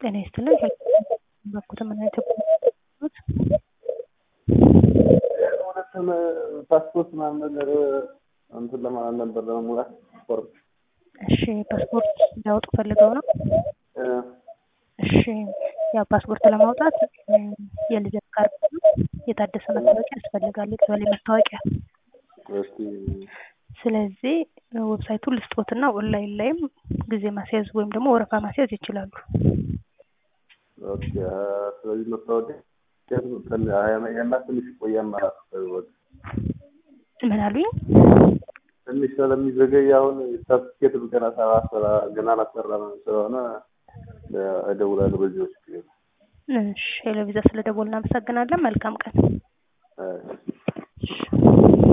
ጤና ይስጥልኝ ባኩት ምን አይነት ሁለቱም ፓስፖርት ምናምን ነገር እንትን ለማለት ነበር ለመሙላት ፎርም። እሺ ፓስፖርት ሊያወጡ ፈልገው ነው? እሺ ያው ፓስፖርት ለማውጣት የልደት ካርድ የታደሰ መታወቂያ ያስፈልጋል፣ የቀበሌ መታወቂያ። እስቲ ስለዚህ ዌብሳይቱን ልስጦትና ኦንላይን ላይም ጊዜ ማስያዝ ወይም ደግሞ ወረፋ ማስያዝ ይችላሉ። ኦኬ ስለዚህ መታወቂያ ያና ትንሽ ቆያ ማለት ምን አሉኝ? ትንሽ ስለሚዘገይ አሁን ሰርቲፊኬት ገና ሰራ ገና አላሰራም ስለሆነ እደውላለሁ በዚህ ውስጥ እሺ ሄሎ ቪዛ ስለደወልን እናመሰግናለን። መልካም ቀን። እሺ